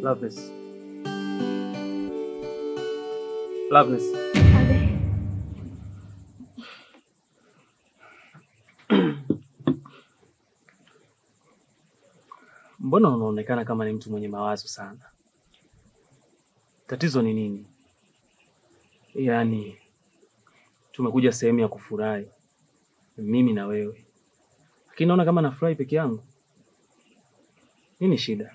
Loveless. Loveless. Abe. Mbona unaonekana kama ni mtu mwenye mawazo sana? Tatizo ni nini? Yaani tumekuja sehemu ya kufurahi, mimi na wewe, lakini naona kama nafurahi peke yangu. Nini shida?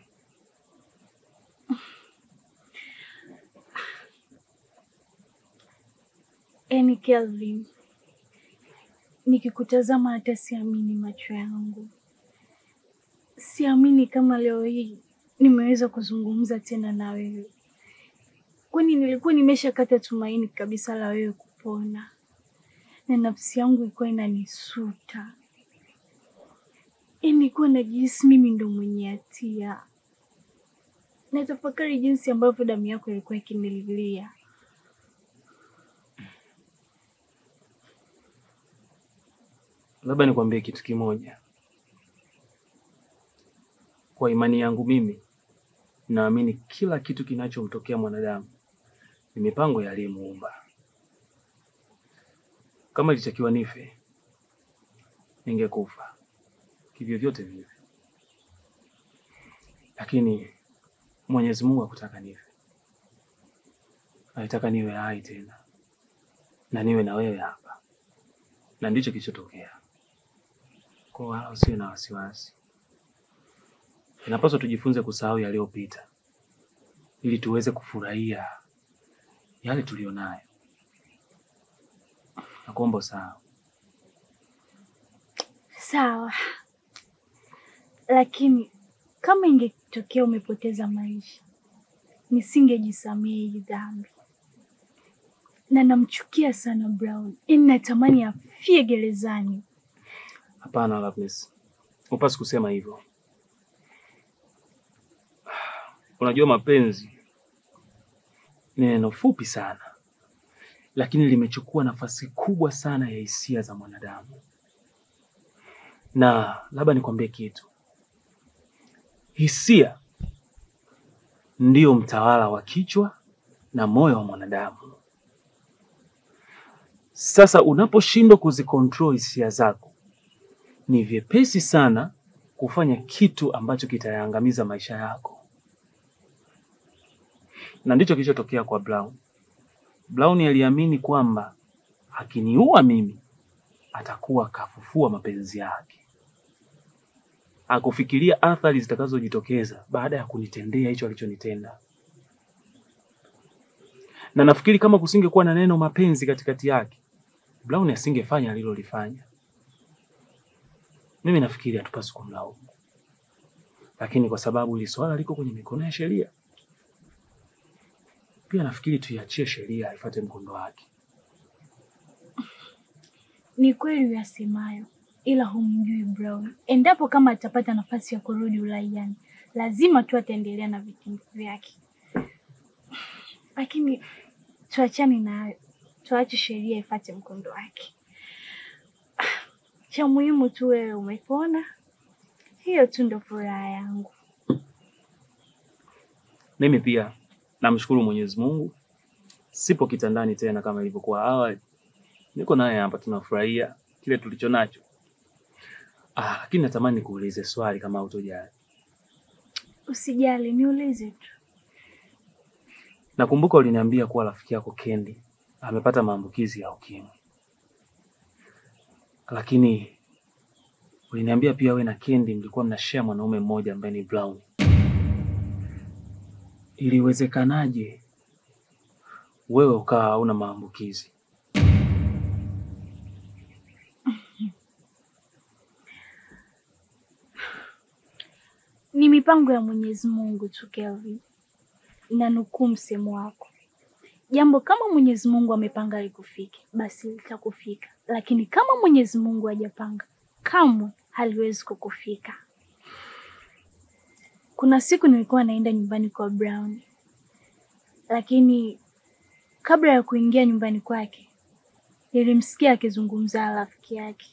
Yaani Kelvin, nikikutazama hata siamini macho yangu, siamini kama leo hii nimeweza kuzungumza tena na wewe, kwani nilikuwa nimeshakata tumaini kabisa la wewe kupona, na nafsi yangu ilikuwa inanisuta, yaani nilikuwa najihisi mimi ndo mwenye hatia. Natafakari jinsi ambavyo damu yako ilikuwa ikinililia. Labda nikwambie kitu kimoja. Kwa imani yangu mimi, naamini kila kitu kinachomtokea mwanadamu ni mipango ya aliyemuumba. Kama ilitakiwa nife, ningekufa kivyovyote vile, lakini Mwenyezi Mungu hakutaka nife, alitaka niwe hai tena na niwe na wewe hapa, na ndicho kilichotokea. Kwa wala usiwe na wasiwasi. Inapaswa tujifunze kusahau yaliyopita ili tuweze kufurahia yale tulionayo. Nakuomba usahau. Sawa, lakini kama ingetokea umepoteza maisha, nisingejisamehe hii dhambi, na namchukia sana Brown, yaani natamani afie gerezani. Hapana Loveness, hupaswi kusema hivyo. Unajua mapenzi ni neno fupi sana, lakini limechukua nafasi kubwa sana ya hisia za mwanadamu. Na labda nikwambie kitu, hisia ndiyo mtawala wa kichwa na moyo wa mwanadamu. Sasa unaposhindwa kuzikontrol hisia zako, ni vyepesi sana kufanya kitu ambacho kitayaangamiza maisha yako, na ndicho kilichotokea kwa Brown. Brown aliamini kwamba akiniua mimi atakuwa kafufua mapenzi yake. Hakufikiria athari zitakazojitokeza baada ya kunitendea hicho alichonitenda, na nafikiri kama kusingekuwa na neno mapenzi katikati yake, Brown asingefanya alilolifanya. Mimi nafikiri hatupaswi kumlaumu, lakini kwa sababu hili swala liko kwenye mikono ya sheria, pia nafikiri tuiachie sheria ifuate mkondo wake. Ni kweli uyasemayo, ila humjui Brown. Endapo kama atapata nafasi ya kurudi uraiani, lazima tu ataendelea na vitendo vyake, lakini tuachane nayo, tuache sheria ifuate mkondo wake. Cha muhimu tu wewe umepona, hiyo tu ndo furaha yangu. Mimi pia namshukuru Mwenyezi Mungu, sipo kitandani tena kama ilivyokuwa awali. Niko naye hapa, tunafurahia kile tulicho nacho. Ah, lakini natamani nikuulize swali kama hutojali. Usijali, niulize tu. Nakumbuka uliniambia kuwa rafiki yako Kendi amepata maambukizi ya ukimwi, lakini uliniambia pia we na Kendi mlikuwa mnashare mwanaume mmoja ambaye ni Brown. Iliwezekanaje wewe ukawa hauna maambukizi? Ni mipango ya Mwenyezi Mungu tu Kelvin, na nukuu msemo wako, jambo kama Mwenyezi Mungu amepanga likufike, basi litakufika, lakini kama Mwenyezi Mungu hajapanga, kamwe haliwezi kukufika. Kuna siku nilikuwa naenda nyumbani kwa Brown, lakini kabla ya kuingia nyumbani kwake nilimsikia akizungumza na rafiki yake.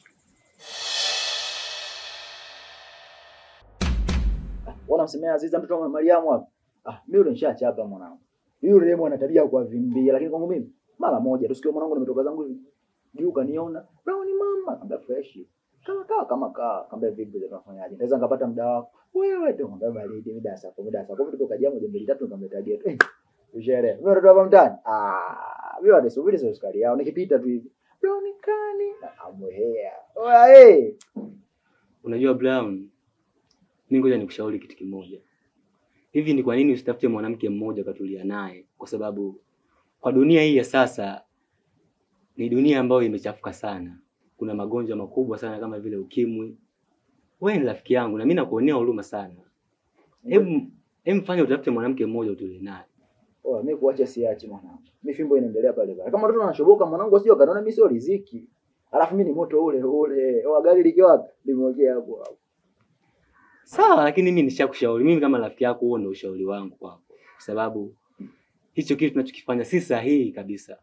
Unamsemea Aziza mtoto wa Mariamu hapa? Ah, mimi yule nishachapa mwanangu. Yule demo ana tabia ya kuwavimbia, lakini kwangu mimi mara moja tu sikio mwanangu nimetoka zangu hivi. Juu kaniona, "Brown mama," kamba fresh. Kama kaa kama kaa, kamba vipi ndio tunafanyaje? Naweza ngapata muda wako. Wewe tu kamba baridi mida saa 10 mida saa 10 tuko kaja moja mbili tatu nikamletea tu. Eh, ushere. Mimi ndo hapa mtaani. Ah, mimi wale subiri sio sukari yao. Nikipita tu hivi. Brown kani? Amwehea. Oya eh. Unajua Brown, mimi ngoja nikushauri kitu kimoja. Hivi ni kwa nini usitafute mwanamke mmoja ukatulia naye? Kwa sababu kwa dunia hii ya sasa ni dunia ambayo imechafuka sana. Kuna magonjwa makubwa sana kama vile ukimwi. Wewe ni rafiki yangu na mimi nakuonea huruma sana. Hebu hebu fanya utafute mwanamke mmoja utulie naye. Oya, mimi kuacha siachi mwanangu. Mimi fimbo inaendelea pale pale. Kama mtoto anashoboka mwanangu asije kanaona mimi sio riziki. Alafu mimi ni moto ule ule. Oya, gari likiwa wapi? Limwekea hapo hapo. Sawa, lakini mimi nishakushauri. Mimi kama rafiki yako, huo ndio ushauri wangu kwako, kwa sababu hicho kitu tunachokifanya si sahihi kabisa.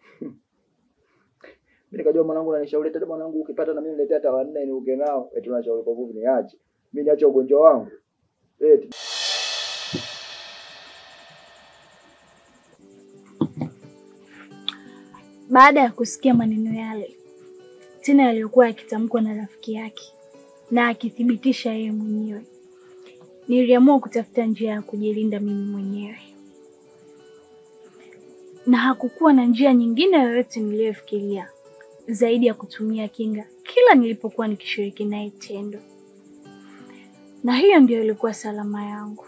Mimi nikajua mwanangu ananishauri tena mwanangu ukipata na mimi niletea hata wanne ni uke nao. Eti unashauri kwa nguvu niache. Mimi niache ugonjwa wangu. Eti Baada ya kusikia maneno yale tena yaliyokuwa yakitamkwa na rafiki yake na akithibitisha yeye mwenyewe, niliamua kutafuta njia ya kujilinda mimi mwenyewe, na hakukuwa na njia nyingine yoyote niliyofikiria zaidi ya kutumia kinga kila nilipokuwa nikishiriki naye tendo, na hiyo ndio ilikuwa salama yangu.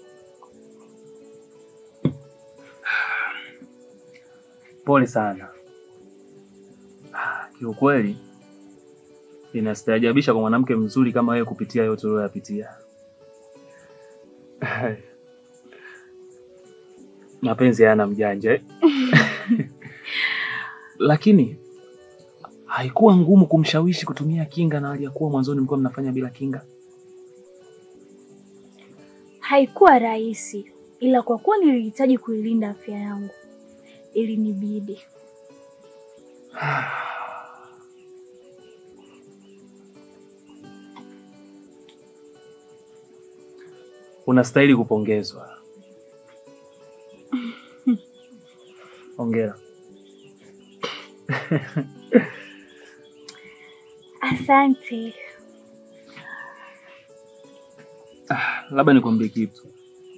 Pole sana. Ah, Kiukweli inastaajabisha kwa mwanamke mzuri kama wewe kupitia yote uliyoyapitia. Mapenzi hayana mjanja eh? Lakini haikuwa ngumu kumshawishi kutumia kinga na hali ya kuwa mwanzoni mlikuwa mnafanya bila kinga. Haikuwa rahisi, ila kwa kuwa nilihitaji kuilinda afya yangu, ilinibidi. Unastahili kupongezwa. Hongera. Asante. Labda nikwambie kitu.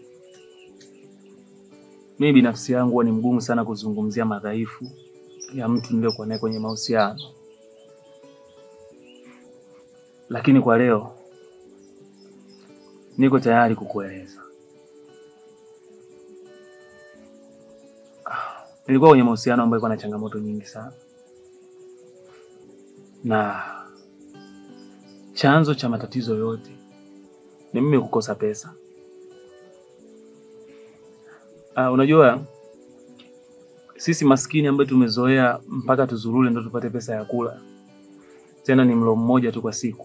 Mimi binafsi yangu huwa ni mgumu sana kuzungumzia madhaifu ya mtu niliyokuwa naye kwenye mahusiano, lakini kwa leo niko tayari kukueleza. Ah, Nilikuwa kwenye mahusiano ambayo ilikuwa na changamoto nyingi sana, na chanzo cha matatizo yote ni mimi kukosa pesa. Uh, unajua sisi maskini ambayo tumezoea mpaka tuzurule ndo tupate pesa ya kula, tena ni mlo mmoja tu kwa siku.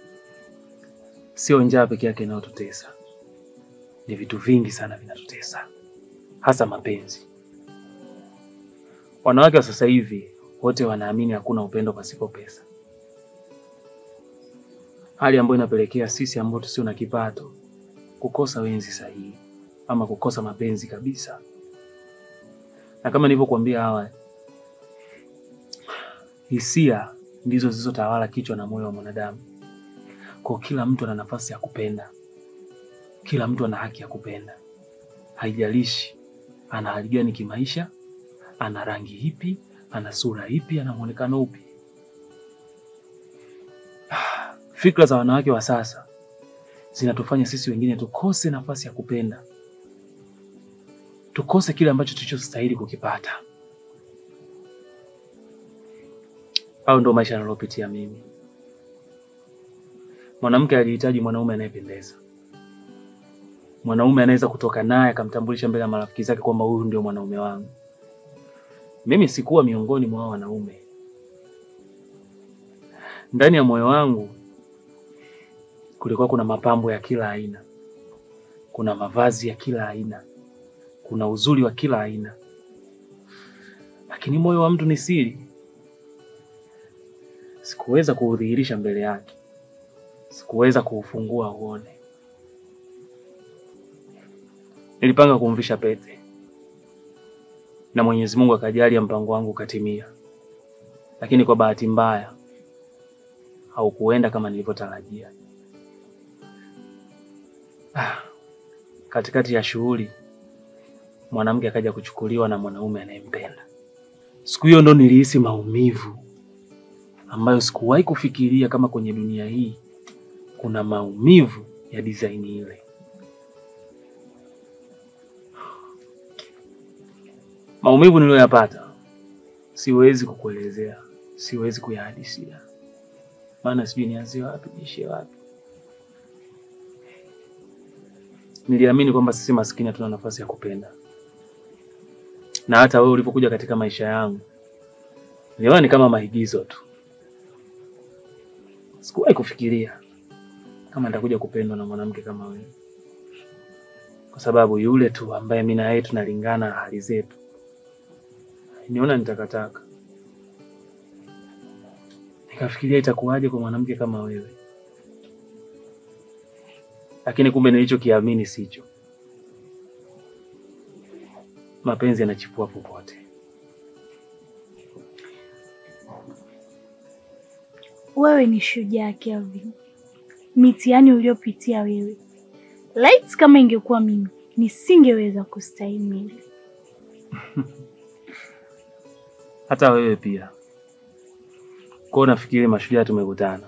Sio njaa peke yake inayotutesa, ni vitu vingi sana vinatutesa, hasa mapenzi. Wanawake wa sasa hivi wote wanaamini hakuna upendo pasipo pesa, hali ambayo inapelekea sisi ambao tusio na kipato kukosa wenzi sahihi ama kukosa mapenzi kabisa. Na kama nilivyokuambia awali, hisia ndizo zilizotawala kichwa na moyo wa mwanadamu. Kwa kila mtu ana nafasi ya kupenda, kila mtu ana haki ya kupenda, haijalishi ana hali gani kimaisha, ana rangi ipi, ana sura ipi, ana mwonekano upi. Fikra za wanawake wa sasa zinatufanya sisi wengine tukose nafasi ya kupenda, tukose kile ambacho tulichostahili kukipata. Au ndo maisha nalopitia mimi. Mwanamke alihitaji mwanaume anayependeza, mwanaume anaweza kutoka naye akamtambulisha mbele ya marafiki zake kwamba huyu ndio mwanaume wangu. Mimi sikuwa miongoni mwa hao wanaume. Ndani ya moyo wangu kulikuwa kuna mapambo ya kila aina, kuna mavazi ya kila aina, kuna uzuri wa kila aina, lakini moyo wa mtu ni siri. Sikuweza kuudhihirisha mbele yake, sikuweza kuufungua uone. Nilipanga kumvisha pete na Mwenyezi Mungu akajalia mpango wangu ukatimia, lakini kwa bahati mbaya haukuenda kama nilivyotarajia. Ah, katikati ya shughuli mwanamke akaja kuchukuliwa na mwanaume anayempenda. Siku hiyo ndo nilihisi maumivu ambayo sikuwahi kufikiria kama kwenye dunia hii kuna maumivu ya design ile. Maumivu niliyoyapata siwezi kukuelezea, siwezi kuyahadisia, maana sijui nianzie wapi niishie wapi. Niliamini kwamba sisi maskini hatuna nafasi ya kupenda, na hata wewe ulipokuja katika maisha yangu niliona ni kama maigizo tu. Sikuwahi kufikiria kama nitakuja kupendwa na mwanamke kama wewe, kwa sababu yule tu ambaye mimi na yeye tunalingana hali zetu niona ni takataka. Nikafikiria itakuwaje kwa mwanamke kama wewe, lakini kumbe nilichokiamini sicho. Mapenzi yanachipua popote. Wewe ni shujaa Kelvin, mitihani uliopitia wewe, laiti kama ingekuwa mimi nisingeweza kustahimili. Hata wewe pia. Kwa nafikiri mashujaa tumekutana.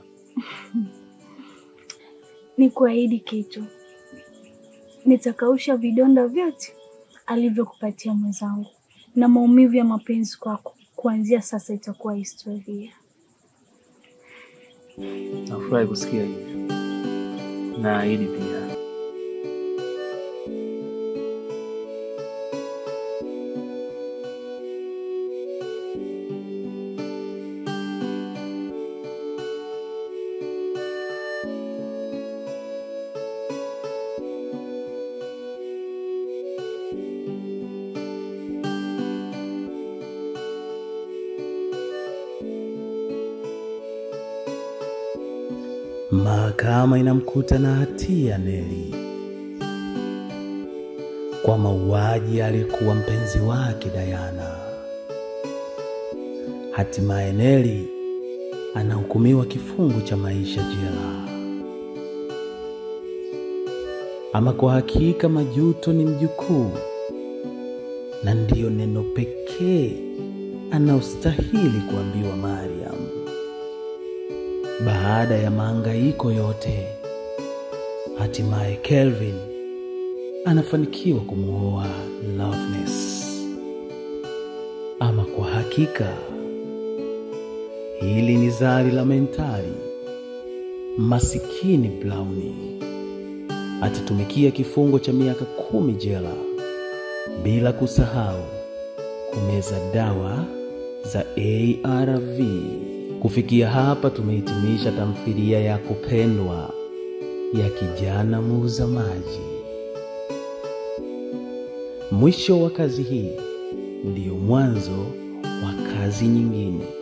Ni kuahidi kitu, nitakausha vidonda vyote alivyokupatia mwenzangu, na maumivu ya mapenzi kwako kuanzia sasa itakuwa historia. Nafurahi kusikia hivyo. Naahidi pia. Mahakama inamkuta na hatia Neli kwa mauaji aliyekuwa mpenzi wake Dayana. Hatimaye Neli anahukumiwa kifungo cha maisha jela. Ama kwa hakika majuto ni mjukuu, na ndiyo neno pekee anaostahili kuambiwa Mariam. Baada ya mahangaiko yote, hatimaye Kelvin anafanikiwa kumuoa Loveness. Ama kwa hakika hili ni zari la mentali. Masikini Browni atatumikia kifungo cha miaka kumi jela, bila kusahau kumeza dawa za ARV. Kufikia hapa tumehitimisha tamthilia ya kupendwa ya kijana muuza maji. Mwisho wa kazi hii ndiyo mwanzo wa kazi nyingine.